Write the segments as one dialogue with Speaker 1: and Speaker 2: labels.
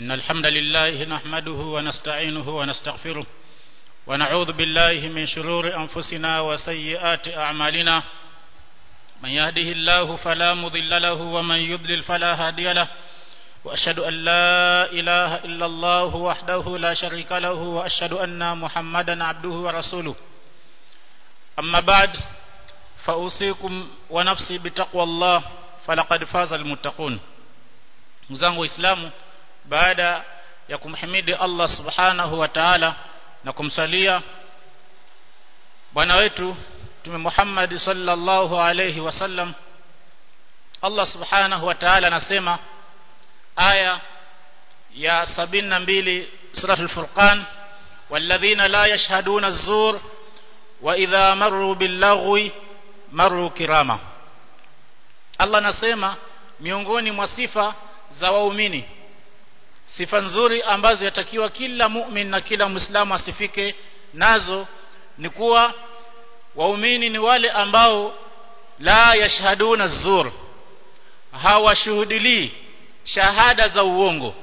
Speaker 1: إن الحمد لله نحمده ونستعينه ونستغفره ونعوذ بالله من شرور أنفسنا وسيئات أعمالنا من يهده الله فلا مضل له ومن يضلل فلا هادي له وأشهد أن لا إله إلا الله وحده لا شريك له وأشهد أن محمدا عبده ورسوله أما بعد فأوصيكم ونفسي بتقوى الله فلقد فاز المتقون mzangu waislamu baada ya kumhimidi Allah subhanahu wa ta'ala na kumsalia bwana wetu Mtume Muhammad sallallahu alayhi wasallam Allah subhanahu wa ta'ala anasema aya ya 72 suratul furqan walladhina la yashhaduna az-zur wa idha marru bil-laghwi marru kirama Allah anasema miongoni mwa sifa za waumini sifa nzuri ambazo yatakiwa kila mu'min na kila muislamu asifike nazo ni kuwa waumini ni wale ambao la yashhaduna zur hawashuhudilii shahada za uongo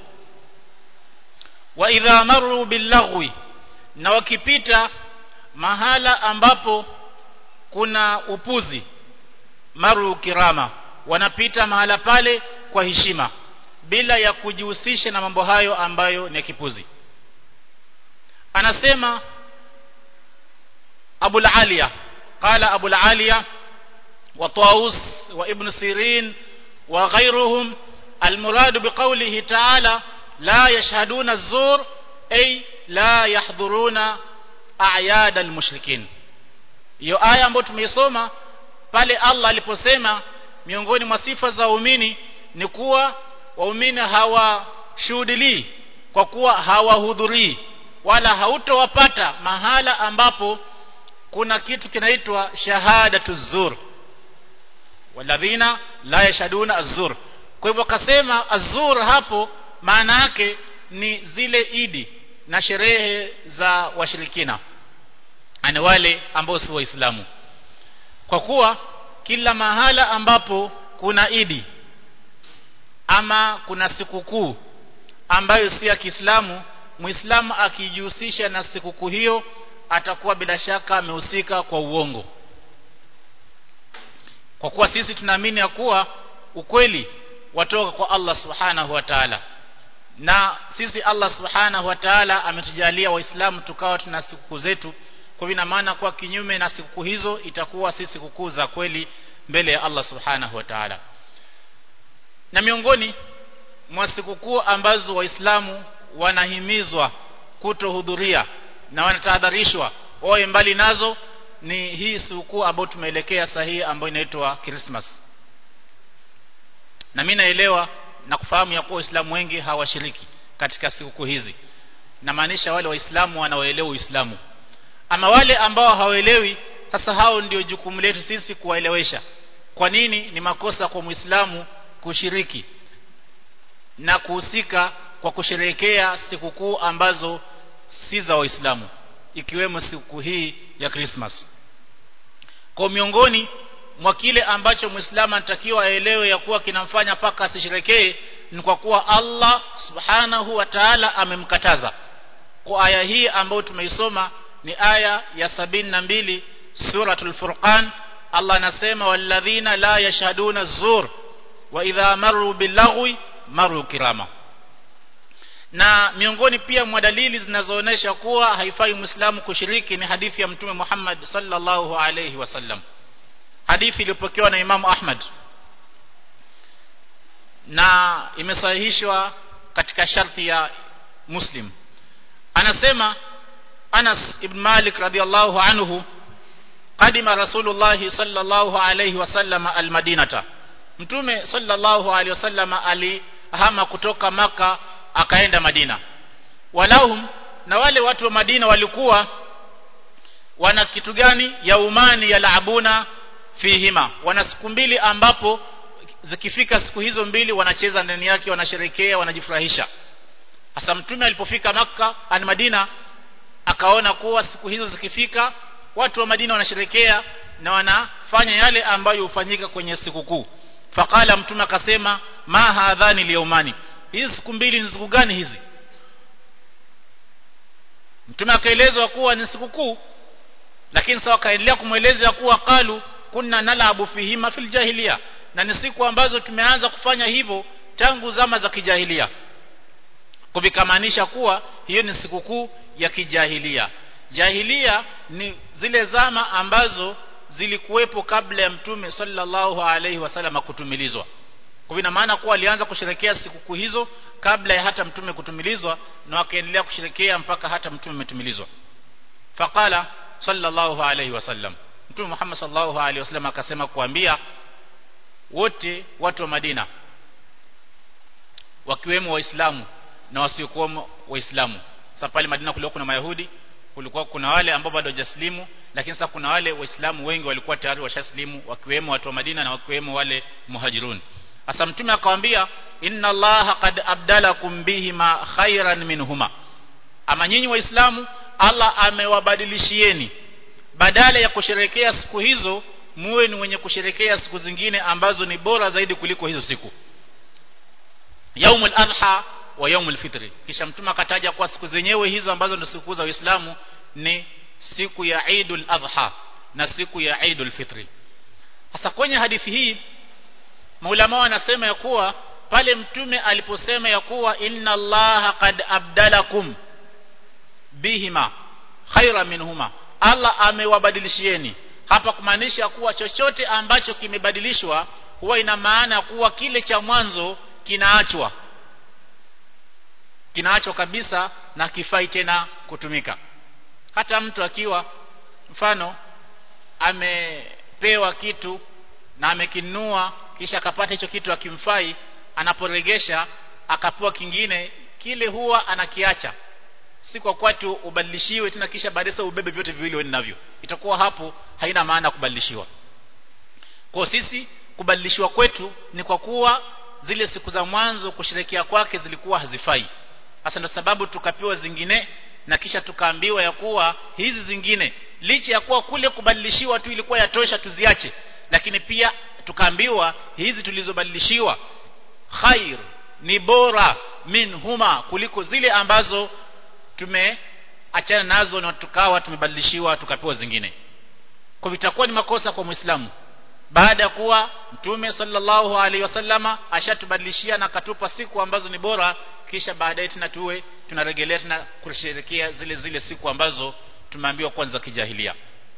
Speaker 1: wa idha maru billaghwi na wakipita mahala ambapo kuna upuzi maru kirama wanapita mahala pale kwa heshima bila ya kujihusisha na mambo hayo ambayo ni kipuzi anasema Abu al-Aliya qala Abu al-Aliya wa Taus wa Ibn Sirin wa ghayruhum المراد بقوله تعالى لا يشهدون الزور أي لا يحضرون أعياد المشركين hiyo aya ambayo tumeisoma pale Allah aliposema miongoni mwa sifa za waumini ni kuwa waumini hawashuhudilii kwa kuwa hawahudhurii wala hautowapata mahala ambapo kuna kitu kinaitwa shahadatu zur walladhina la yashhaduna az-zur kwa hivyo akasema azur hapo maana yake ni zile idi na sherehe za washirikina ani wale ambao si waislamu kwa kuwa kila mahala ambapo kuna idi ama kuna sikukuu ambayo si ya Kiislamu Muislamu akijihusisha na sikukuu hiyo atakuwa bila shaka amehusika kwa uongo kwa kuwa sisi tunaamini ya kuwa ukweli watoka kwa Allah subhanahu wa ta'ala na sisi Allah subhanahu wa ta'ala ametujalia waislamu tukawa tuna sikukuu zetu kwa hivyo maana kwa kinyume na sikukuu hizo itakuwa si sikukuu za kweli mbele ya Allah subhanahu wa ta'ala na miongoni mwa sikukuu ambazo waislamu wanahimizwa kutohudhuria na wanatahadharishwa wawe mbali nazo ni hii sikukuu ambayo tumeelekea sahihi ambayo inaitwa Christmas na mimi naelewa na kufahamu ya kuwa waislamu wengi hawashiriki katika sikukuu hizi na maanisha wale waislamu wanaoelewa uislamu ama wale ambao hawaelewi sasa hao ndio jukumu letu sisi kuwaelewesha kwa nini ni makosa kwa muislamu kushiriki na kuhusika kwa kusherehekea sikukuu ambazo si za waislamu ikiwemo siku hii ya Christmas kwa miongoni mwa kile ambacho muislamu anatakiwa aelewe ya kuwa kinamfanya paka asisherekee ni kwa kuwa Allah subhanahu wa ta'ala amemkataza kwa aya hii ambayo tumeisoma ni aya ya sabini na mbili suratul furqan Allah anasema walladhina la yashhaduna zur wa idha maru billaghwi maru kirama na miongoni pia mwa dalili zinazoonesha kuwa haifai muislamu kushiriki ni hadithi ya mtume Muhammad sallallahu alayhi wasallam hadithi iliyopokewa na Imam Ahmad na imesahihishwa katika sharti ya Muslim anasema Anas ibn Malik radhiallahu anhu qadima Rasulullah sallallahu alayhi wasallam almadinata Mtume sallallahu alayhi wasallam alihama kutoka maka akaenda Madina walahum na wale watu wa Madina walikuwa wana kitu gani ya umani ya laabuna fihima wana siku mbili ambapo zikifika siku hizo mbili wanacheza ndani yake wanasherekea wanajifurahisha hasa mtume alipofika maka an Madina akaona kuwa siku hizo zikifika watu wa Madina wanasherekea na wanafanya yale ambayo hufanyika kwenye sikukuu faqala mtume akasema ma hadhani liyumani hizi siku mbili ni siku gani hizi mtume akaelezwa kuwa ni sikukuu lakini sawa kaendelea kumweleza kuwa qalu kunna nalabu fihima fil jahiliya na ni siku ambazo tumeanza kufanya hivyo tangu zama za kijahilia kuvikamaanisha kuwa hiyo ni sikukuu ya kijahilia jahilia ni zile zama ambazo zilikuwepo kabla ya mtume sallallahu alaihi wasallam kutumilizwa kwa ina maana kuwa alianza kusherekea sikukuu hizo kabla ya hata mtume kutumilizwa na wakaendelea kusherekea mpaka hata mtume umetumilizwa faqala sallallahu alaihi wasallam mtume Muhammad sallallahu alaihi wasallam akasema kuambia wote watu wa Madina wakiwemo waislamu na wasiokuwa waislamu sasa pale Madina kulikuwa kuna mayahudi kulikuwa kuna wale ambao bado hawajaslimu lakini sasa kuna wale waislamu wengi walikuwa tayari washaslimu wakiwemo watu wa Madina na wakiwemo wale muhajirun sasa mtume akamwambia inna allaha qad abdalakum bihima khairan minhuma ama nyinyi waislamu Allah amewabadilishieni badala ya kusherekea siku hizo muwe ni wenye kusherekea siku zingine ambazo ni bora zaidi kuliko hizo siku yaumul adha wa yaumul fitri kisha mtume akataja kwa siku zenyewe hizo ambazo ni siku za Uislamu ni siku ya Eidul Adha na siku ya Eidul Fitri sasa kwenye hadithi hii maulama wanasema ya kuwa pale mtume aliposema ya kuwa inna allaha qad abdalakum bihima khaira minhuma Allah amewabadilishieni hapa kumaanisha kuwa chochote ambacho kimebadilishwa huwa ina maana kuwa kile cha mwanzo kinaachwa kinaachwa kabisa na kifai tena kutumika hata mtu akiwa mfano amepewa kitu na amekinunua kisha akapata hicho kitu akimfai anaporegesha akapewa kingine kile huwa anakiacha si kwa kuwa tu ubadilishiwe tena kisha baadaye ubebe vyote viwili wewe navyo itakuwa hapo haina maana kubadilishiwa kwa sisi kubadilishiwa kwetu ni kwa kuwa zile siku za mwanzo kusherekea kwake zilikuwa hazifai hasa ndio sababu tukapewa zingine na kisha tukaambiwa ya kuwa hizi zingine licha ya kuwa kule kubadilishiwa tu ilikuwa yatosha tuziache lakini pia tukaambiwa hizi tulizobadilishiwa khair ni bora min huma kuliko zile ambazo tumeachana nazo na tukawa tumebadilishiwa tukapewa zingine kwa vitakuwa ni makosa kwa muislamu baada ya kuwa mtume sallallahu alaihi wasallama ashatubadilishia na katupa siku ambazo ni bora kisha baadaye tena tuwe tunarejelea tena kusherehekea zile zile siku ambazo tumeambiwa kwanza kijahilia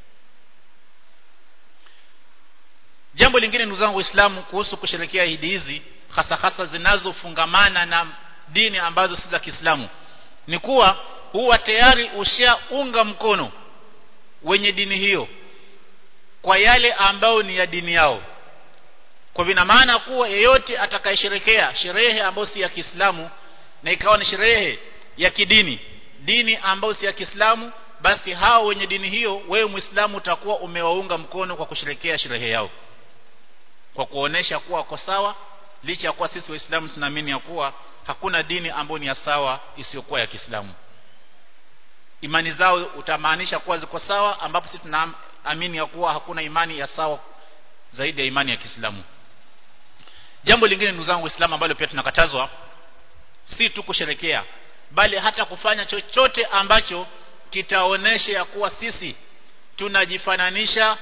Speaker 1: jambo lingine ndugu zangu waislamu kuhusu kusherehekea idi hizi hasa hasa zinazofungamana na dini ambazo si za Kiislamu ni kuwa huwa tayari ushaunga mkono wenye dini hiyo kwa yale ambayo ni ya dini yao kwa vina maana kuwa yeyote atakayesherekea sherehe ambayo si ya Kiislamu na ikawa ni sherehe ya kidini dini ambayo si ya Kiislamu basi hao wenye dini hiyo wewe Muislamu utakuwa umewaunga mkono kwa kusherekea sherehe yao kwa kuonesha kuwa wako sawa licha ya kuwa sisi waislamu tunaamini ya kuwa hakuna dini ambayo ni ya sawa isiyokuwa ya Kiislamu imani zao utamaanisha kuwa ziko sawa ambapo sisi tunaamini ya kuwa hakuna imani ya sawa zaidi ya imani ya Kiislamu jambo lingine ndugu zangu waislamu ambalo pia tunakatazwa si tu kusherekea bali hata kufanya chochote ambacho kitaonesha ya kuwa sisi tunajifananisha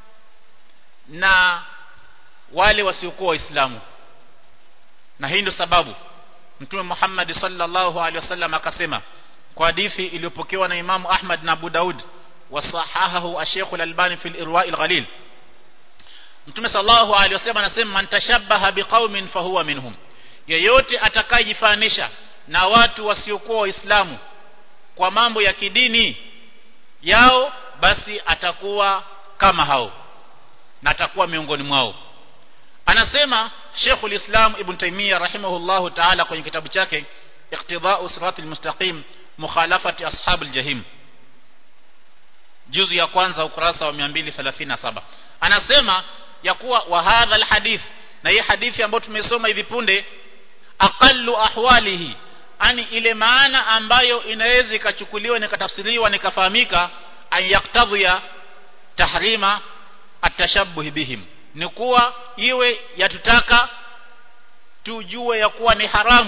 Speaker 1: na wale wasiokuwa waislamu na hii ndio sababu mtume Muhammad sallallahu alaihi wasallam akasema kwa hadithi iliyopokewa na Imamu Ahmad na Abu Daud wasahahahu Sheikh Al-Albani fil Irwa' al-Ghalil Mtume sallallahu alaihi wasallam anasema man tashabbaha biqaumin fahuwa minhum yeyote atakayejifananisha na watu wasiokuwa waislamu kwa mambo ya kidini yao basi atakuwa kama hao na atakuwa miongoni mwao anasema Sheikhul Islam Ibn Taymiyyah rahimahullahu ta'ala kwenye kitabu chake Iqtida'u Siratil Mustaqim Mukhalafati Ashabil Jahim juzu ya kwanza ukurasa wa 237 anasema ya kuwa wa hadha alhadith na hii hadithi ambayo tumesoma hivi punde aqallu ahwalihi ani ile maana ambayo inaweza ikachukuliwa na ikatafsiriwa na ikafahamika an yaktadhiya tahrima atashabbuh bihim ni kuwa iwe yatutaka tujue ya kuwa ni haramu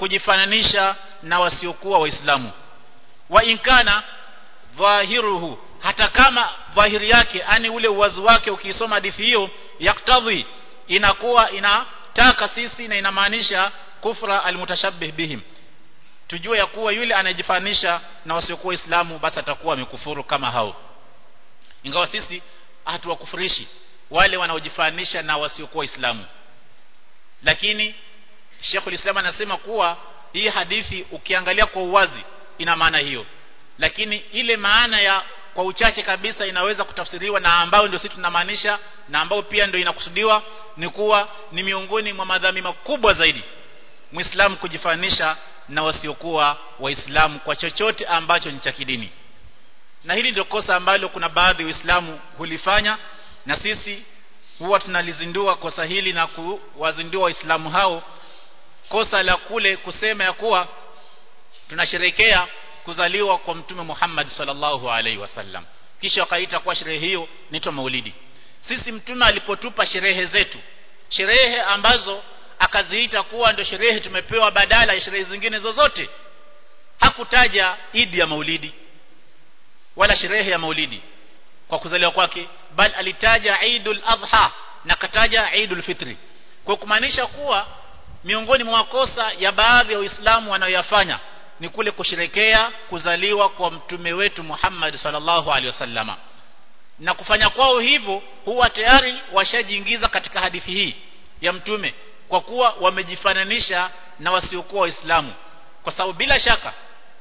Speaker 1: kujifananisha na wasiokuwa waislamu wa inkana dhahiruhu hata kama dhahiri yake ani ule uwazi wake ukisoma hadithi hiyo yaktadhi inakuwa inataka sisi na inamaanisha kufra almutashabbih bihim tujue ya kuwa yule anayejifanisha na wasiokuwa waislamu basi atakuwa amekufuru kama hao ingawa sisi hatuwakufurishi wale wanaojifanisha na wasiokuwa waislamu lakini Sheikh ulislam anasema kuwa hii hadithi ukiangalia kwa uwazi ina maana hiyo lakini ile maana ya kwa uchache kabisa inaweza kutafsiriwa na ambao ndio sisi tunamaanisha na ambao pia ndio inakusudiwa ni kuwa ni miongoni mwa madhambi makubwa zaidi muislamu kujifanisha na wasiokuwa waislamu kwa chochote ambacho ni cha kidini na hili ndio kosa ambalo kuna baadhi ya waislamu hulifanya na sisi huwa tunalizindua kosa hili na kuwazindua waislamu hao kosa la kule kusema ya kuwa tunasherekea kuzaliwa kwa mtume Muhammad sallallahu alaihi wasallam kisha wakaita kwa sherehe hiyo inaitwa maulidi sisi mtume alipotupa sherehe zetu sherehe ambazo akaziita kuwa ndio sherehe tumepewa badala ya sherehe zingine zozote hakutaja idi ya maulidi wala sherehe ya maulidi kwa kuzaliwa kwake bali alitaja Eidul Adha na kataja Eidul Fitri kwa kumaanisha kuwa miongoni mwa makosa ya baadhi ya Waislamu wanayoyafanya ni kule kusherekea kuzaliwa kwa mtume wetu Muhammad sallallahu alaihi wasallama na kufanya kwao hivyo huwa tayari washajiingiza katika hadithi hii ya mtume kwa kuwa wamejifananisha na wasiokuwa waislamu kwa sababu bila shaka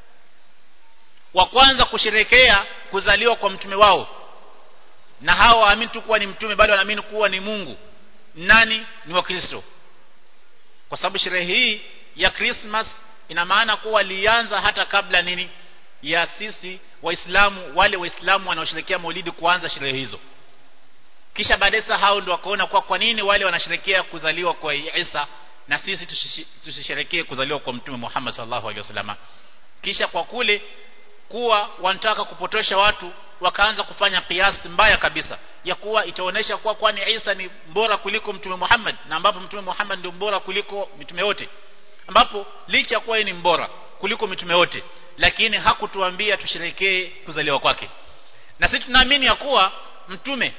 Speaker 1: wa kwanza kusherekea kuzaliwa kwa mtume wao na hao waamini tu kuwa ni mtume bali wanaamini kuwa ni Mungu nani ni wakristo kwa sababu sherehe hii ya Christmas ina maana kuwa lianza hata kabla nini ya sisi waislamu wale waislamu wanaosherekea maulidi kuanza sherehe hizo kisha baadaye hao ndio wakaona kwa kwa nini wale wanasherekea kuzaliwa kwa Isa na sisi tusisherekee kuzaliwa kwa mtume Muhammad sallallahu alaihi wasallam kisha kwa kule kuwa wanataka kupotosha watu wakaanza kufanya kiasi mbaya kabisa ya kuwa itaonesha kuwa kwani Isa ni bora kuliko mtume Muhammad na ambapo mtume Muhammad ndio bora kuliko mitume wote ambapo licha kuwa yeye ni mbora kuliko mitume wote lakini hakutuambia tusherekee kuzaliwa kwake na sisi tunaamini ya kuwa mtume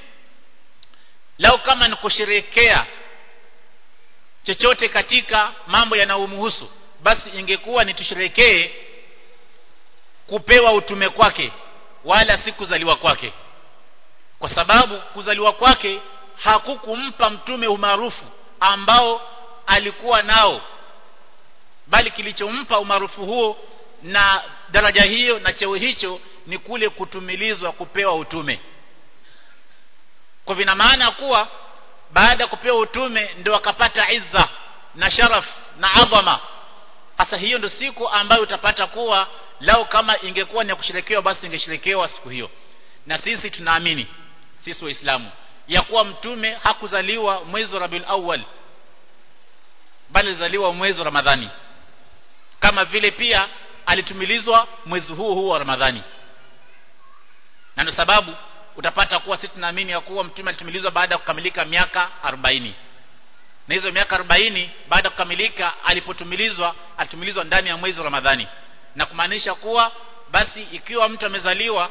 Speaker 1: lao kama ni kusherekea chochote katika mambo yanayomhusu basi ingekuwa ni tusherekee kupewa utume kwake wala si kuzaliwa kwake kwa sababu kuzaliwa kwake hakukumpa mtume umaarufu ambao alikuwa nao bali kilichompa umaarufu huo na daraja hiyo na cheo hicho ni kule kutumilizwa kupewa utume kwa vina maana kuwa baada ya kupewa utume ndio akapata izza na sharaf na adhama sasa hiyo ndio siku ambayo utapata kuwa lao kama ingekuwa ni ya kusherekewa basi ingesherekewa siku hiyo na sisi tunaamini sisi waislamu ya kuwa mtume hakuzaliwa mwezi wa Rabiul Awwal bali alizaliwa mwezi wa Ramadhani kama vile pia alitumilizwa mwezi huu huu wa Ramadhani na ndio sababu utapata kuwa sisi tunaamini ya kuwa mtume alitumilizwa baada ya kukamilika miaka 40 na hizo miaka 40 baada ya kukamilika alipotumilizwa alitumilizwa ndani ya mwezi wa Ramadhani na kumaanisha kuwa basi ikiwa mtu amezaliwa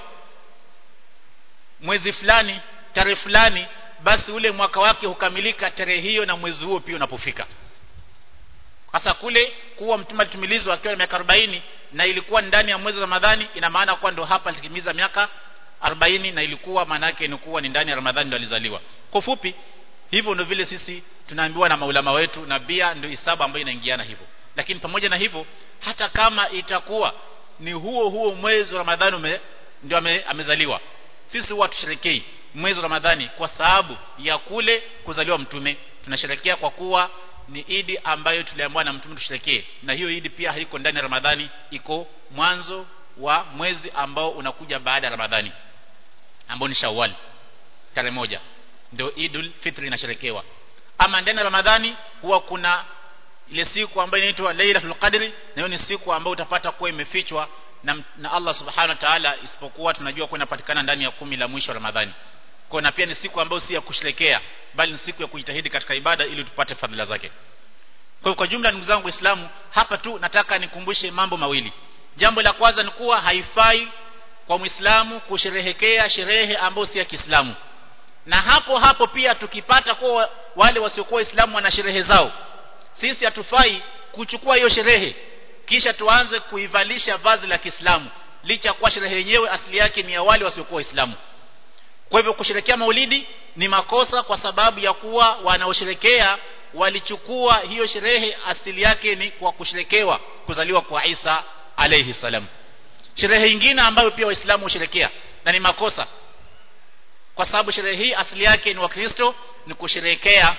Speaker 1: mwezi fulani tarehe fulani basi ule mwaka wake hukamilika tarehe hiyo na mwezi huo pia unapofika hasa kule kuwa mtume alitumilizwa akiwa na miaka 40 na ilikuwa ndani ya mwezi wa Ramadhani ina maana kuwa ndo hapa alitimiza miaka 40 na ilikuwa maana yake ni kuwa ni ndani ya Ramadhani ndo alizaliwa kwa fupi hivyo ndio vile sisi tunaambiwa na maulama wetu na pia ndio hisabu ambayo inaingiana hivyo lakini pamoja na hivyo hata kama itakuwa ni huo huo mwezi wa Ramadhani ume, ndio ame, amezaliwa sisi huwa tusherekei mwezi wa Ramadhani kwa sababu ya kule kuzaliwa mtume tunasherekea kwa kuwa ni idi ambayo tuliambiwa na mtume tusherekee na hiyo idi pia haiko ndani ya Ramadhani iko mwanzo wa mwezi ambao unakuja baada ya Ramadhani ambao ni Shawwal tarehe moja ndio Idul Fitri inasherekewa ama ndani ya Ramadhani huwa kuna ile siku ambayo inaitwa Lailatul Qadri na hiyo ni siku ambayo utapata kuwa imefichwa na, na Allah Subhanahu wa Ta'ala isipokuwa tunajua kuwa inapatikana ndani ya kumi la mwisho wa Ramadhani kwa na pia ni siku ambayo si ya kusherekea bali ni siku ya kujitahidi katika ibada ili tupate fadhila zake hiyo kwa jumla ndugu zangu waislamu hapa tu nataka nikumbushe mambo mawili jambo la kwanza ni kuwa haifai kwa muislamu kusherehekea sherehe ambayo si ya Kiislamu na hapo hapo pia tukipata kwa wale wasiokuwa waislamu wana sherehe zao sisi hatufai kuchukua hiyo sherehe kisha tuanze kuivalisha vazi la Kiislamu licha kwa sherehe yenyewe asili yake ni ya wale wasiokuwa waislamu kwa hivyo kusherekea maulidi ni makosa kwa sababu ya kuwa wanaosherekea walichukua hiyo sherehe asili yake ni kwa kusherekewa kuzaliwa kwa Isa alayhi salam sherehe nyingine ambayo pia waislamu husherekea na ni makosa kwa sababu sherehe hii asili yake ni wakristo ni kusherekea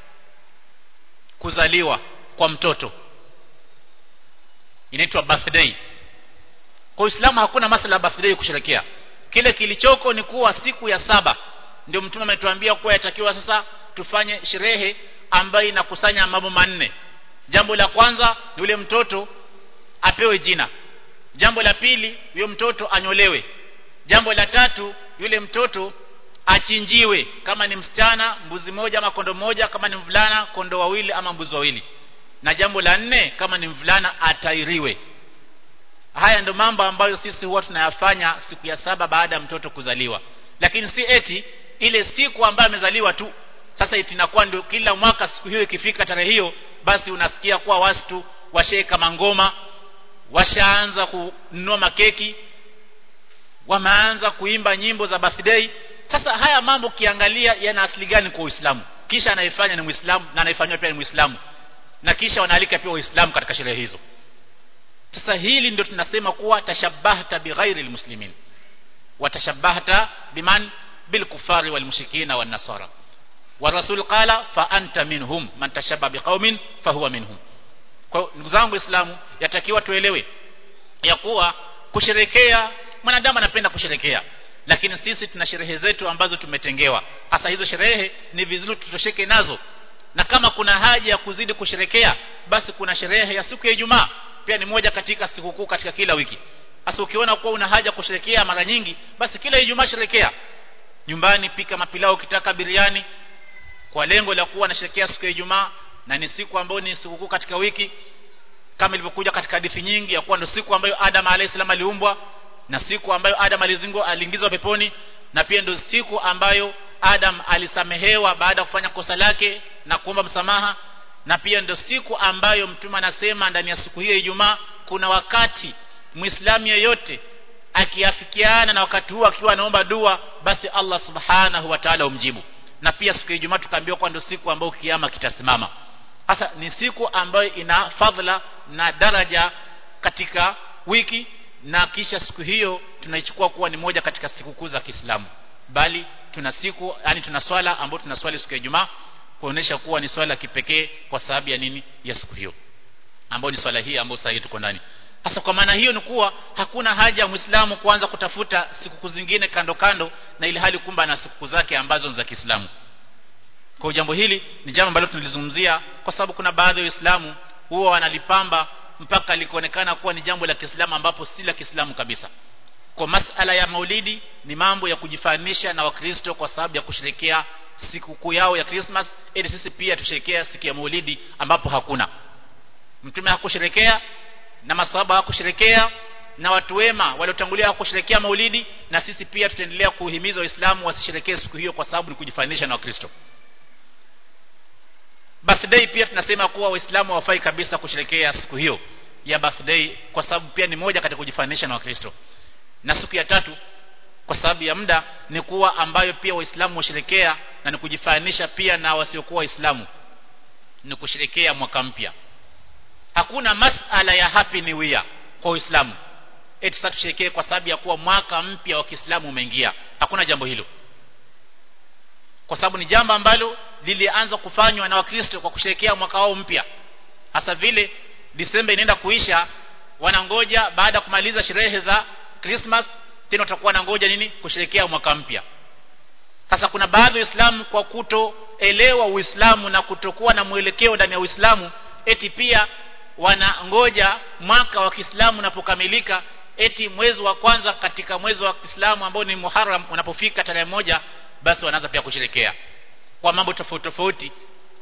Speaker 1: kuzaliwa kwa mtoto inaitwa birthday kwa Uislamu hakuna masala ya birthday kusherekea kile kilichoko ni kuwa siku ya saba ndio mtume ametuambia kuwa yatakiwa sasa tufanye sherehe ambayo inakusanya mambo manne jambo la kwanza ni yule mtoto apewe jina jambo la pili yule mtoto anyolewe jambo la tatu yule mtoto achinjiwe kama ni msichana mbuzi moja ama kondo moja kama ni mvulana kondo wawili ama mbuzi wawili na jambo la nne kama ni mvulana atairiwe haya ndio mambo ambayo sisi huwa tunayafanya siku ya saba baada ya mtoto kuzaliwa lakini si eti ile siku ambayo amezaliwa tu sasa eti inakuwa ndio kila mwaka siku hiyo ikifika tarehe hiyo basi unasikia kuwa watu washeka mangoma washaanza kununua makeki wameanza kuimba nyimbo za birthday sasa haya mambo kiangalia yana asili gani kwa Uislamu kisha anaifanya ni Muislamu na anaifanywa pia ni Muislamu na kisha wanaalika pia Waislamu katika sherehe hizo sasa hili ndio tunasema kuwa tashabbahta bighairi almuslimin watashabbahta biman bilkufari walmushrikina wan nasara والرسول قال فانت منهم من تشبه بقوم فهو منهم kwa ndugu zangu waislamu yatakiwa tuelewe ya kuwa kusherekea mwanadamu anapenda kusherekea lakini sisi tuna sherehe zetu ambazo tumetengewa hasa hizo sherehe ni vizuri tutosheke nazo na kama kuna haja ya kuzidi kusherekea basi kuna sherehe ya siku ya Ijumaa pia ni moja katika sikukuu katika kila wiki hasa ukiona kuwa una haja kusherekea mara nyingi basi kila Ijumaa sherekea nyumbani pika mapilao ukitaka biriani kwa lengo la kuwa nasherekea siku ya Ijumaa na ni siku ambayo ni sikukuu katika wiki kama ilivyokuja katika hadithi nyingi ya kuwa ndio siku ambayo Adam alayhisalam aliumbwa na siku ambayo Adam alizingwa aliingizwa peponi na pia ndio siku ambayo Adam alisamehewa baada ya kufanya kosa lake na kuomba msamaha na pia ndio siku ambayo mtume anasema ndani ya siku hiyo Ijumaa kuna wakati Muislamu yeyote akiafikiana na wakati huo akiwa anaomba dua basi Allah subhanahu wa ta'ala umjibu na pia siku ya Ijumaa tukaambiwa kwa ndio siku ambayo kiama kitasimama sasa ni siku ambayo ina fadhila na daraja katika wiki na kisha siku hiyo tunaichukua kuwa ni moja katika sikukuu za Kiislamu bali tuna siku yani tuna swala ambayo tunaswali siku ya Ijumaa kuonesha kuwa ni swala kipekee kwa sababu ya nini ya siku hiyo ambayo ni swala hii ambayo sasa tuko ndani sasa kwa maana hiyo ni kuwa hakuna haja ya Muislamu kuanza kutafuta sikukuu zingine kando kando na ili hali kumba na sikukuu zake ambazo ni za Kiislamu kwa jambo hili ni jambo ambalo tunalizungumzia kwa sababu kuna baadhi ya Waislamu huwa wanalipamba mpaka likuonekana kuwa ni jambo la Kiislamu ambapo si la Kiislamu kabisa kwa masala ya maulidi ni mambo ya kujifanisha na wakristo kwa sababu ya kusherekea sikukuu yao ya Christmas ili sisi pia tusherekea siku ya maulidi ambapo hakuna mtume hakusherekea na maswahaba hawakusherekea na watu wema waliotangulia hawakusherekea maulidi na sisi pia tutaendelea kuhimiza waislamu wasisherekee siku hiyo kwa sababu ni kujifanisha na wakristo birthday pia tunasema kuwa waislamu hawafai kabisa kusherekea siku hiyo ya birthday kwa sababu pia ni moja katika kujifanisha na wakristo na siku ya tatu kwa sababu ya muda ni kuwa ambayo pia waislamu washerekea na ni kujifanisha pia na wasiokuwa waislamu ni kusherekea mwaka mpya hakuna masala ya happy new year kwa uislamu eti sasa tusherekee kwa sababu ya kuwa mwaka mpya wa Kiislamu umeingia hakuna jambo hilo kwa sababu ni jambo ambalo lilianza kufanywa na wakristo kwa kusherekea mwaka wao mpya hasa vile Disemba inaenda kuisha wanangoja baada ya kumaliza sherehe za Christmas tena watakuwa na ngoja nini kusherekea mwaka mpya sasa kuna baadhi ya Uislamu kwa kutoelewa Uislamu na kutokuwa na mwelekeo ndani ya Uislamu eti pia wanangoja mwaka wa Kiislamu unapokamilika eti mwezi wa kwanza katika mwezi wa Kiislamu ambao ni Muharram unapofika tarehe moja basi wanaanza pia kusherekea kwa mambo tofauti tofauti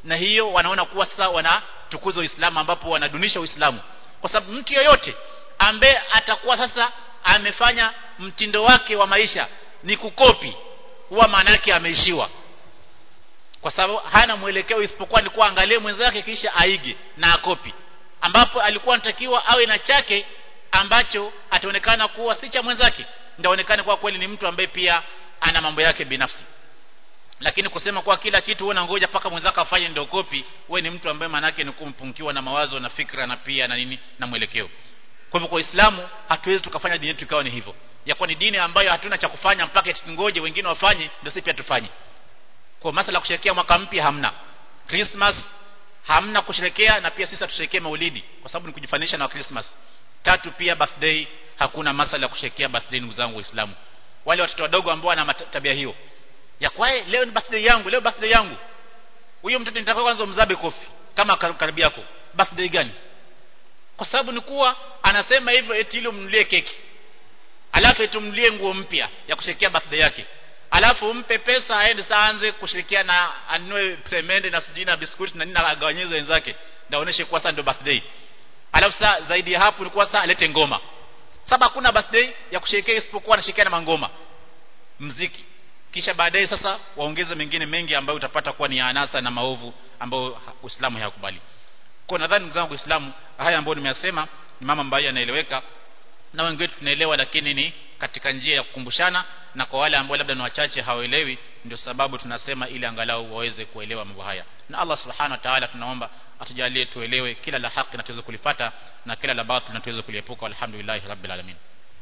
Speaker 1: na hiyo wanaona kuwa sasa wanatukuza Uislamu ambapo wanadunisha Uislamu kwa sababu mtu yeyote ambaye atakuwa sasa amefanya mtindo wake wa maisha ni kukopi huwa maana yake ameishiwa kwa sababu hana mwelekeo isipokuwa ni kuangalia mwenzake kisha aige na akopi ambapo alikuwa anatakiwa awe na chake ambacho ataonekana kuwa si cha mwenzake ndaonekane kwa kweli ni mtu ambaye pia ana mambo yake binafsi lakini kusema kwa kila kitu wewe ngoja paka mwenzako afanye ndio kopi wewe ni mtu ambaye manake ni kumpungiwa na mawazo na fikra na pia na nini na mwelekeo kwa hivyo kwa Uislamu hatuwezi tukafanya dini yetu ikawa ni hivyo ya kuwa ni dini ambayo hatuna cha kufanya mpaka tungoje wengine wafanye ndio sisi pia tufanye kwa masala kusherekea mwaka mpya hamna Christmas hamna kusherekea na pia sisi tusherekee maulidi kwa sababu ni kujifanisha na Christmas tatu pia birthday hakuna masala ya kusherekea birthday ndugu zangu waislamu wale watoto wadogo ambao wana tabia hiyo ya kwae leo ni birthday yangu leo birthday yangu huyo mtoto nitaka kwanza mzabe kofi kama karibu yako birthday gani kwa sababu ni kuwa anasema hivyo eti ile umnulie keki alafu tumlie nguo mpya ya kusherekea birthday yake alafu umpe pesa aende saanze kushirikia na anunue peremende na sijui na biskuti na nini agawanyeze wenzake ndaoneshe kuwa sasa ndio birthday alafu saa zaidi ya hapo ilikuwa saa alete ngoma sababu hakuna birthday ya kusherekea isipokuwa anasherekea na mangoma mziki kisha baadaye sasa waongeze mengine mengi ambayo utapata kuwa ni anasa na maovu ambayo Uislamu hayakubali kwa nadhani ndugu zangu Uislamu haya ambayo nimeyasema ni mama ambayo yanaeleweka na wengi wetu tunaelewa lakini ni katika njia ya kukumbushana na kwa wale ambao labda ni wachache hawaelewi ndio sababu tunasema ili angalau waweze kuelewa mambo haya na Allah subhanahu wa ta'ala tunaomba atujalie tuelewe kila la haki na tuweze kulifata na kila la batil na tuweze kuliepuka alhamdulillah rabbil alamin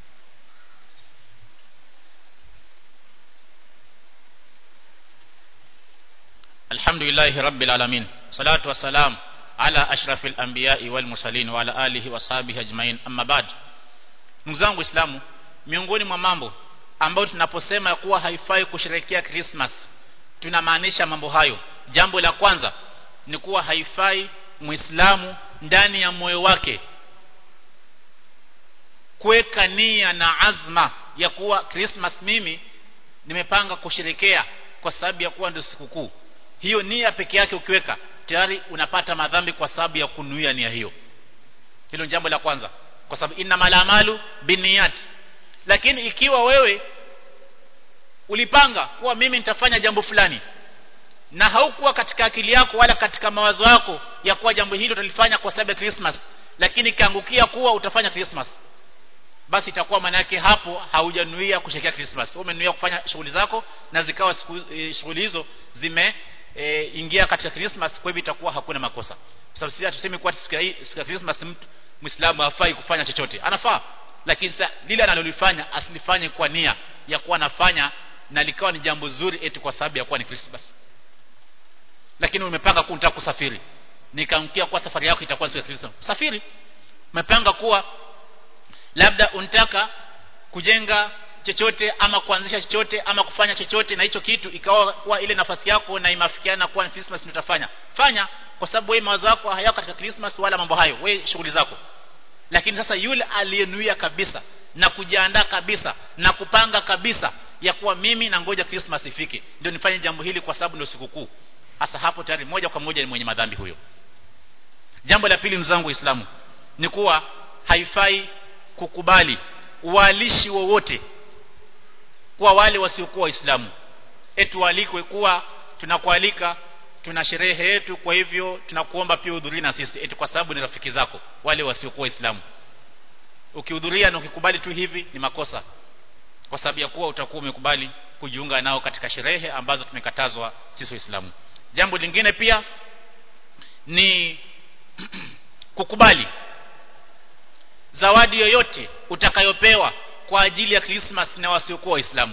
Speaker 1: alhamdulillah rabbil alamin salatu wassalam ala ashrafil anbiya'i wal mursalin wa ala alihi wa sahbihi ajmain amma ba'd ndugu zangu waislamu miongoni mwa mambo ambayo tunaposema kuwa haifai kusherehekea Christmas tunamaanisha mambo hayo jambo la kwanza ni kuwa haifai muislamu ndani ya moyo wake kuweka nia na azma ya kuwa Christmas mimi nimepanga kusherekea kwa sababu ya kuwa ndio sikukuu hiyo nia peke yake ukiweka tayari unapata madhambi kwa sababu ya kunuia nia hiyo hilo jambo la kwanza kwa sababu inna malamalu biniyat lakini ikiwa wewe ulipanga kuwa mimi nitafanya jambo fulani na haukuwa katika akili yako wala katika mawazo yako ya kuwa jambo hilo utalifanya kwa sababu ya Christmas lakini kaangukia kuwa utafanya Christmas basi itakuwa maana yake hapo haujanuia kusherekea Christmas umenuia kufanya shughuli zako na zikawa e, shughuli hizo zime e, ingia katika Christmas kwa hivyo itakuwa hakuna makosa kwa sababu sisi hatusemi kuwa siku ya siku ya Christmas mtu Muislamu hafai kufanya chochote anafaa lakini sasa lile analolifanya asilifanye kwa nia ya kuwa anafanya na likawa ni jambo zuri eti kwa sababu ya kuwa ni Christmas lakini umepanga kuwa unataka kusafiri nikaamkia kwa safari yako itakuwa siku ya Christmas safiri umepanga kuwa labda unataka kujenga chochote ama kuanzisha chochote ama kufanya chochote na hicho kitu ikawa kuwa ile nafasi yako na imafikiana kuwa ni Christmas ndio utafanya fanya kwa sababu wewe mawazo yako hayako katika Christmas wala mambo hayo wewe shughuli zako lakini sasa yule aliyenuia kabisa na kujiandaa kabisa na kupanga kabisa ya kuwa mimi na ngoja Christmas ifike ndio nifanye jambo hili kwa sababu ndio sikukuu hasa hapo tayari moja kwa moja ni mwenye madhambi huyo jambo la pili mzangu Uislamu ni kuwa haifai kukubali uwalishi wowote kwa wale wasiokuwa waislamu etu walikwe kuwa tunakualika tuna sherehe yetu kwa hivyo tunakuomba pia uhudhurie na sisi eti kwa sababu ni rafiki zako wale wasiokuwa waislamu ukihudhuria na ukikubali tu hivi ni makosa kwa sababu ya kuwa utakuwa umekubali kujiunga nao katika sherehe ambazo tumekatazwa sisi waislamu jambo lingine pia ni kukubali zawadi yoyote utakayopewa kwa ajili ya Christmas na wasiokuwa waislamu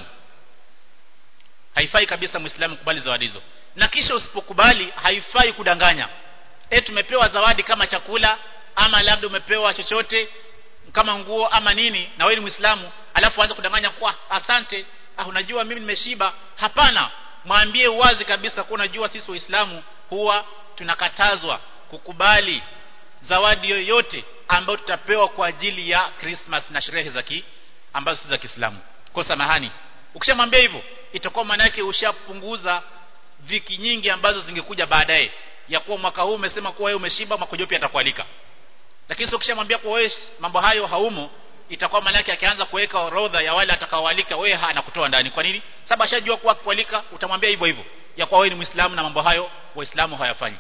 Speaker 1: haifai kabisa muislamu kubali zawadi hizo na kisha usipokubali haifai kudanganya eh tumepewa zawadi kama chakula ama labda umepewa chochote kama nguo ama nini na wewe ni muislamu alafu anza kudanganya kwa asante ah unajua mimi nimeshiba hapana mwambie uwazi kabisa kwa unajua sisi waislamu huwa tunakatazwa kukubali zawadi yoyote ambayo tutapewa kwa ajili ya Christmas na sherehe za ki ambazo si za Kiislamu kwa samahani ukishamwambia hivyo itakuwa maana yake ushapunguza viki nyingi ambazo zingekuja baadaye ya kuwa mwaka huu umesema kuwa wewe umeshiba mwaka ujao pia atakualika lakini sio kishamwambia kuwa wewe mambo hayo haumo itakuwa maana yake akianza kuweka orodha ya wale atakaoalika wewe anakutoa ndani kwa nini sababu ashajua kuwa kualika utamwambia hivyo hivyo ya kuwa wewe ni muislamu na mambo hayo waislamu hayafanyi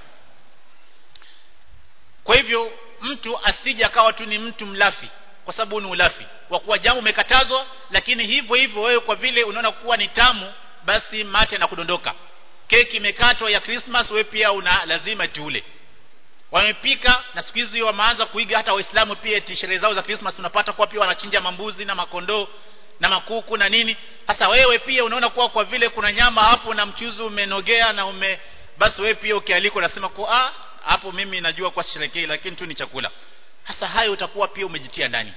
Speaker 1: kwa hivyo mtu asije akawa tu ni mtu mlafi kwa sababu ni ulafi kwa kuwa jambo umekatazwa lakini hivyo hivyo wewe kwa vile unaona kuwa ni tamu basi mate na kudondoka keki imekatwa ya Christmas wewe pia una lazima tuule wamepika na siku hizi wameanza kuiga hata waislamu pia eti sherehe zao za Christmas unapata kuwa pia wanachinja mambuzi na makondoo na makuku na nini sasa wewe pia unaona kuwa kwa vile kuna nyama hapo na mchuzi umenogea na ume basi wewe pia ukialikwa unasema kwa ah hapo mimi najua kwa sherekei lakini tu ni chakula hasa hayo utakuwa pia umejitia ndani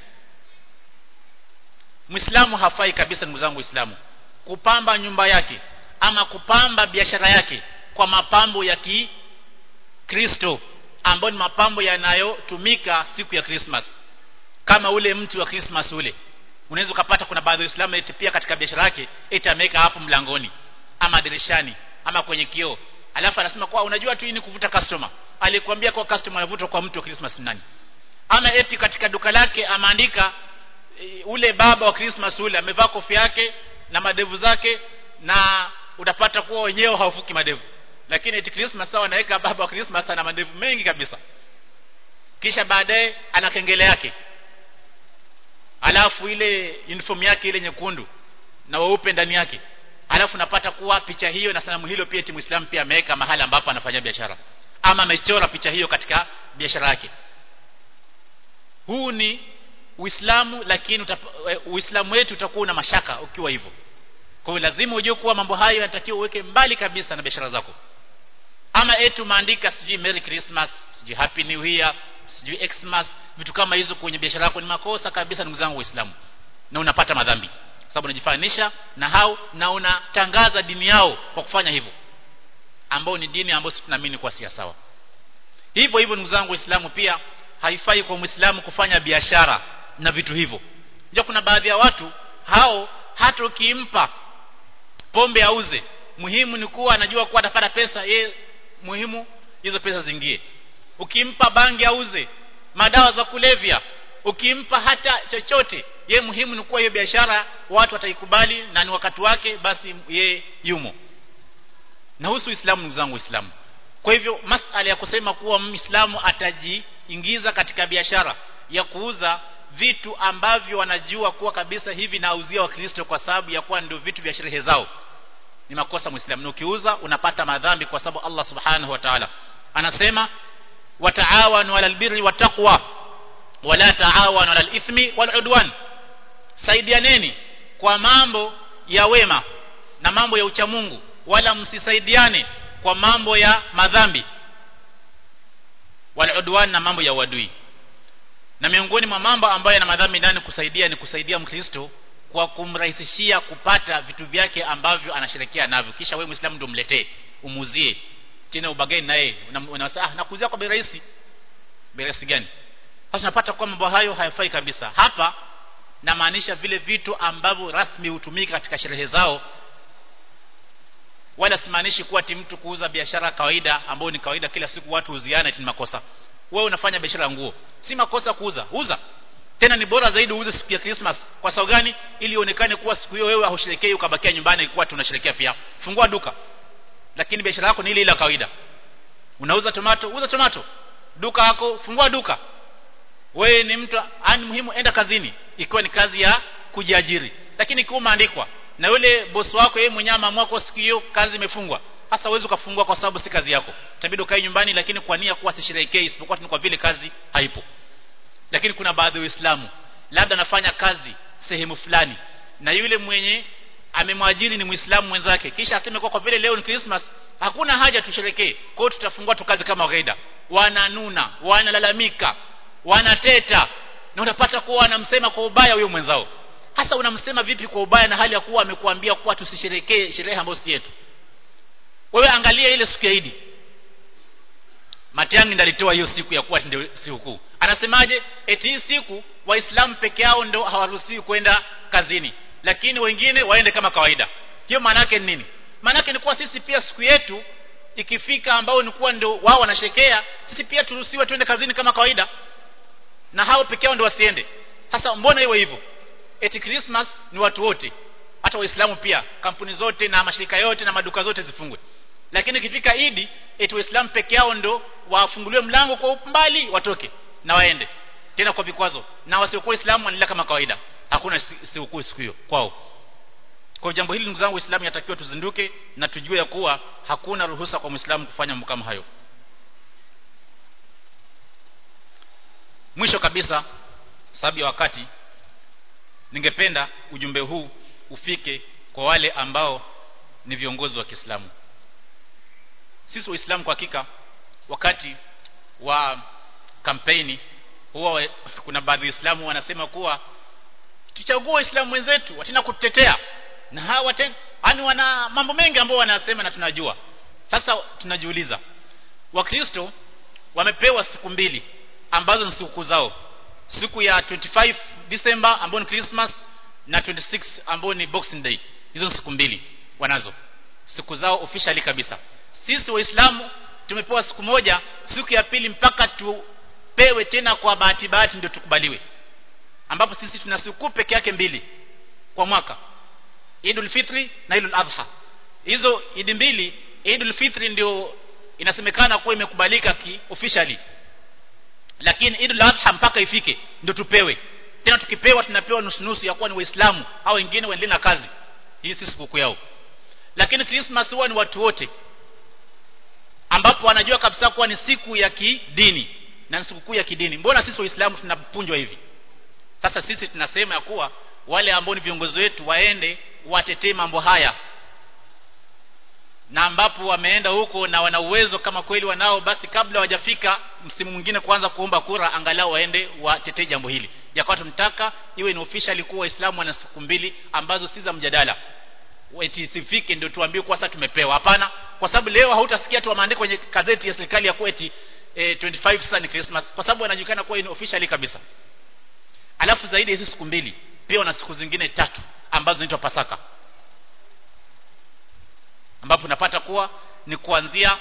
Speaker 1: Muislamu hafai kabisa ndugu zangu Waislamu kupamba nyumba yake ama kupamba biashara yake kwa mapambo ya Kikristo ambayo ni mapambo yanayotumika siku ya Christmas kama ule mti wa Christmas ule unaweza ukapata kuna baadhi ya Waislamu eti pia katika biashara yake eti ameweka hapo mlangoni ama dirishani ama kwenye kioo alafu anasema kwa unajua tu hii ni kuvuta customer alikwambia kwa customer anavuta kwa mtu wa Christmas nani ama eti katika duka lake ameandika e, ule baba wa Christmas ule amevaa kofia yake na madevu zake na utapata kuwa wenyewe hawafuki madevu lakini eti Christmas sawa anaweka baba wa Christmas ana madevu mengi kabisa kisha baadaye ana kengele yake alafu ile uniform yake ile nyekundu na weupe ndani yake alafu napata kuwa picha hiyo na sanamu hilo pia eti Muislamu pia ameweka mahali ambapo anafanya biashara ama amechora picha hiyo katika biashara yake huu ni Uislamu lakini Uislamu wetu utakuwa na mashaka ukiwa hivyo kwa hiyo lazima ujue kuwa mambo hayo yanatakiwa uweke mbali kabisa na biashara zako ama etu maandika sijui Merry Christmas sijui Happy New Year sijui Xmas vitu kama hizo kwenye biashara yako ni makosa kabisa ndugu zangu waislamu na unapata madhambi sababu unajifanisha na hao na unatangaza dini yao kwa kufanya hivyo ambao ni dini ambayo sisi tunaamini kwa si sawa hivyo hivyo ndugu zangu waislamu pia haifai kwa muislamu kufanya biashara na vitu hivyo ndio kuna baadhi ya watu hao hata ukimpa pombe auze muhimu ni kuwa anajua kuwa atapata pesa ye muhimu hizo pesa zingie ukimpa bangi auze madawa za kulevya ukimpa hata chochote ye muhimu ni kuwa hiyo biashara watu wataikubali na ni wakati wake basi ye yumo na husu Uislamu ndugu zangu Uislamu kwa hivyo masala ya kusema kuwa Muislamu atajiingiza katika biashara ya kuuza vitu ambavyo wanajua kuwa kabisa hivi nauzia wakristo kwa sababu ya kuwa ndio vitu vya sherehe zao ni makosa muislamu na ukiuza unapata madhambi kwa sababu Allah subhanahu wa ta'ala anasema wataawanu alal birri wattaqwa wala taawanu alal ithmi wal udwan saidianeni kwa mambo ya wema na mambo ya uchamungu wala msisaidiane kwa mambo ya madhambi wal udwan na mambo ya uadui na miongoni mwa mambo ambayo yana madhambi ndani kusaidia ni kusaidia mkristo kwa kumrahisishia kupata vitu vyake ambavyo anasherekea navyo kisha wewe muislamu ndio mletee umuzie tena ubageni naye unasema ah nakuzia kwa bei rahisi bei rahisi gani sasa unapata kwa mambo hayo hayafai kabisa hapa namaanisha vile vitu ambavyo rasmi hutumika katika sherehe zao wala simaanishi kuwa ti mtu kuuza biashara kawaida ambayo ni kawaida kila siku watu huziana ni makosa wewe unafanya biashara ya nguo si makosa kuuza uza tena ni bora zaidi uuze siku ya Christmas kwa sababu gani ili ionekane kuwa siku hiyo wewe hausherekei ukabakia nyumbani ilikuwa tunasherekea pia fungua duka lakini biashara yako ni ile ile kawaida unauza tomato uza tomato duka yako fungua duka wewe ni mtu ani muhimu enda kazini ikiwa ni kazi ya kujiajiri lakini ikiwa umeandikwa na yule bosi wako yeye mwenyewe ameamua kwa siku hiyo kazi imefungwa hasa uwezi ukafungua kwa sababu si kazi yako itabidi ukae nyumbani lakini kwa nia kuwa sisherehekei isipokuwa ni kwa vile kazi haipo lakini kuna baadhi ya Waislamu labda anafanya kazi sehemu fulani na yule mwenye amemwajiri ni Muislamu mwenzake kisha aseme kwa kwa vile leo ni Christmas hakuna haja tusherekee kwa hiyo tutafungua tu kazi kama kawaida wananuna wanalalamika wanateta na unapata kuwa wanamsema kwa ubaya huyo mwenzao hasa unamsema vipi kwa ubaya na hali ya kuwa amekuambia kuwa tusisherekee sherehe ambayo si yetu wewe angalia ile siku ya Idi Matiang'i ndalitoa hiyo siku ya kuwa ndio sikukuu anasemaje eti hii siku waislamu peke yao ndio hawaruhusiwi kwenda kazini lakini wengine waende kama kawaida hiyo maana yake ni nini maana yake ni kuwa sisi pia siku yetu ikifika ambao ni kuwa ndio wao wanashekea sisi pia turuhusiwe twende kazini kama kawaida na hao peke yao ndio wasiende sasa mbona iwe hivyo eti Christmas ni watu wote hata waislamu pia kampuni zote na mashirika yote na maduka zote zifungwe lakini ikifika idi eti waislamu peke yao ndo wafunguliwe mlango kwa umbali watoke na waende tena kwa vikwazo na wasiokuwa waislamu wanaendelea kama kawaida hakuna sikukuu siku hiyo kwao kwa jambo hili ndugu zangu waislamu yatakiwa tuzinduke na tujue ya kuwa hakuna ruhusa kwa muislamu kufanya mambo kama hayo mwisho kabisa sababu ya wakati ningependa ujumbe huu ufike kwa wale ambao ni viongozi wa Kiislamu sisi waislamu kwa hakika wakati wa kampeni huwa kuna baadhi ya waislamu wanasema kuwa tuchague waislamu wenzetu watena kutetea na hawa tena yani wana mambo mengi ambayo wanasema na tunajua sasa tunajiuliza wakristo wamepewa siku mbili ambazo ni siku zao siku ya 25 December ambayo ni Christmas na 26 ambayo ni Boxing Day hizo ni siku mbili wanazo siku zao officially kabisa sisi waislamu tumepewa siku moja siku ya pili mpaka tupewe tena kwa bahati bahati ndio tukubaliwe ambapo sisi tuna siku peke yake mbili kwa mwaka Idul Fitri na Idul Adha hizo idi mbili Idul Fitri ndio inasemekana kuwa imekubalika ki officially lakini Idul Adha mpaka ifike ndio tupewe tena tukipewa tunapewa nusu nusu ya kuwa ni waislamu au wengine waendelee na kazi hii si sikukuu yao lakini Christmas huwa ni watu wote ambapo wanajua kabisa kuwa ni siku ya kidini na ni sikukuu ya kidini mbona sisi waislamu tunapunjwa hivi sasa sisi tunasema ya kuwa wale ambao ni viongozi wetu waende watetee mambo haya na ambapo wameenda huko na wana uwezo kama kweli wanao basi kabla hawajafika msimu mwingine kuanza kuomba kura angalau waende watetee jambo hili yakawa tunataka iwe ni officially kuwa waislamu wana siku mbili ambazo si za mjadala eti sifike ndio tuambie kwa sasa tumepewa hapana kwa sababu leo hautasikia tu wameandika kwenye gazeti ya serikali ya kweti e, 25 sasa ni Christmas kwa sababu wanajulikana kuwa ni officially kabisa alafu zaidi hizi siku mbili pia wana siku zingine tatu ambazo zinaitwa Pasaka ambapo unapata kuwa ni kuanzia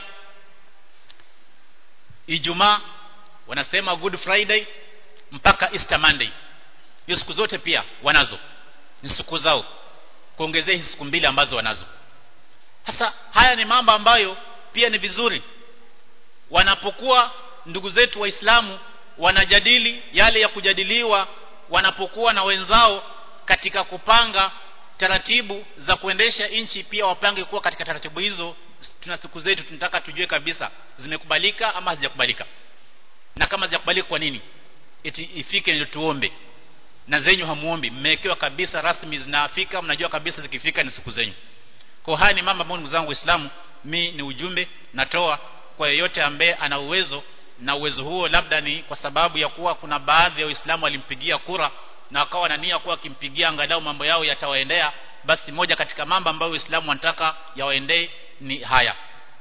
Speaker 1: Ijumaa wanasema Good Friday mpaka Easter Monday hiyo siku zote pia wanazo ni siku zao kuongezea hizi siku mbili ambazo wanazo sasa haya ni mambo ambayo pia ni vizuri wanapokuwa ndugu zetu waislamu wanajadili yale ya kujadiliwa wanapokuwa na wenzao katika kupanga taratibu za kuendesha nchi pia wapange kuwa katika taratibu hizo tuna siku zetu tunataka tujue kabisa zimekubalika ama hazijakubalika na kama hazijakubalika kwa nini eti ifike ndio tuombe na zenyu hamuombi mmewekewa kabisa rasmi zinafika mnajua kabisa zikifika ni siku zenyu kwa haya ni mambo ambayo ndugu zangu waislamu mi ni ujumbe natoa kwa yeyote ambaye ana uwezo na uwezo huo labda ni kwa sababu ya kuwa kuna baadhi ya waislamu walimpigia kura na wakawa na nia kuwa akimpigia angalau mambo yao yatawaendea basi moja katika mambo ambayo waislamu wanataka yawaendee ni haya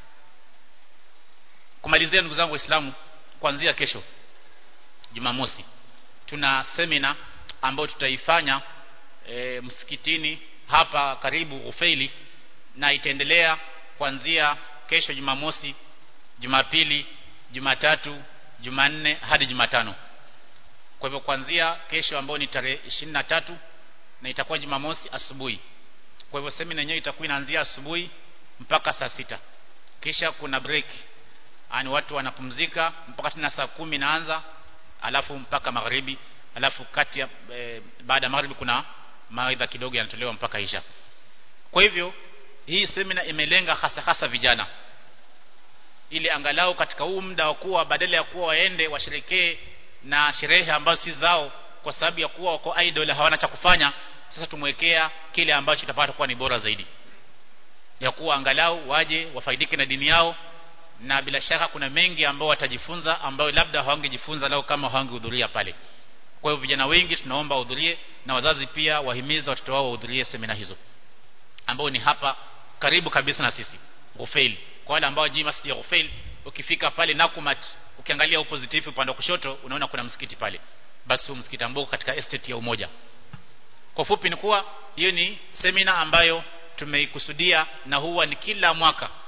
Speaker 1: kumalizia ndugu zangu waislamu kuanzia kesho jumamosi tuna semina ambayo tutaifanya e, msikitini hapa karibu Ufeili na itaendelea kuanzia kesho Jumamosi, Jumapili, Jumatatu, Jumanne hadi Jumatano. Kwa hivyo kuanzia kesho ambayo ni tarehe ishirini na tatu na itakuwa Jumamosi asubuhi. Kwa hivyo semina yenyewe itakuwa inaanzia asubuhi mpaka saa sita. Kisha kuna break. Ani watu wanapumzika mpaka tena saa kumi naanza alafu mpaka magharibi alafu kati ya e, baada ya magharibi kuna mawaidha kidogo yanatolewa mpaka isha kwa hivyo hii semina imelenga hasa hasa vijana ili angalau katika huu muda wa kuwa badala ya kuwa waende washerekee na sherehe ambazo si zao kwa sababu ya kuwa wako idol hawana cha kufanya sasa tumwekea kile ambacho kitapata kuwa ni bora zaidi ya kuwa angalau waje wafaidike na dini yao na bila shaka kuna mengi ambao watajifunza ambayo labda hawangejifunza lao kama hawangehudhuria pale kwa hiyo vijana wengi tunaomba wahudhurie na wazazi pia wahimiza watoto wao wahudhurie semina hizo ambao ni hapa karibu kabisa na sisi Ghufail kwa wale ambao jii masjid ya Ghufail ukifika pale Nakumat ukiangalia opposite upande wa kushoto unaona kuna msikiti pale basi huu msikiti ambao katika estate ya Umoja kwa fupi ni kuwa hiyo ni semina ambayo tumeikusudia na huwa ni kila mwaka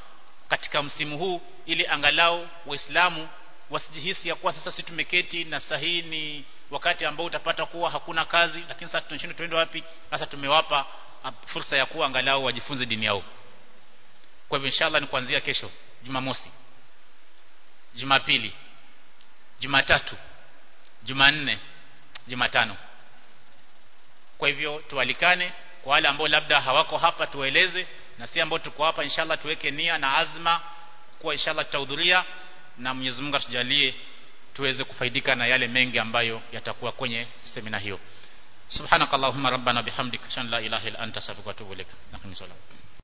Speaker 1: katika msimu huu ili angalau waislamu wasijihisi ya kuwa sasa sisi tumeketi na sahihi ni wakati ambao utapata kuwa hakuna kazi lakini sasa tunashindwa tuende wapi sasa tumewapa fursa ya kuwa angalau wajifunze dini yao kwa hivyo inshallah ni kuanzia kesho Jumamosi Jumapili Jumatatu Jumanne Jumatano kwa hivyo tualikane kwa wale ambao labda hawako hapa tuwaeleze na si ambao tuko hapa inshallah tuweke nia na azma kuwa inshallah tutahudhuria na Mwenyezi Mungu atujalie tuweze kufaidika na yale mengi ambayo yatakuwa kwenye semina hiyo subhanakallahumma rabbana bihamdika shan la ilaha illa anta astaghfiruka wa atubu ilaik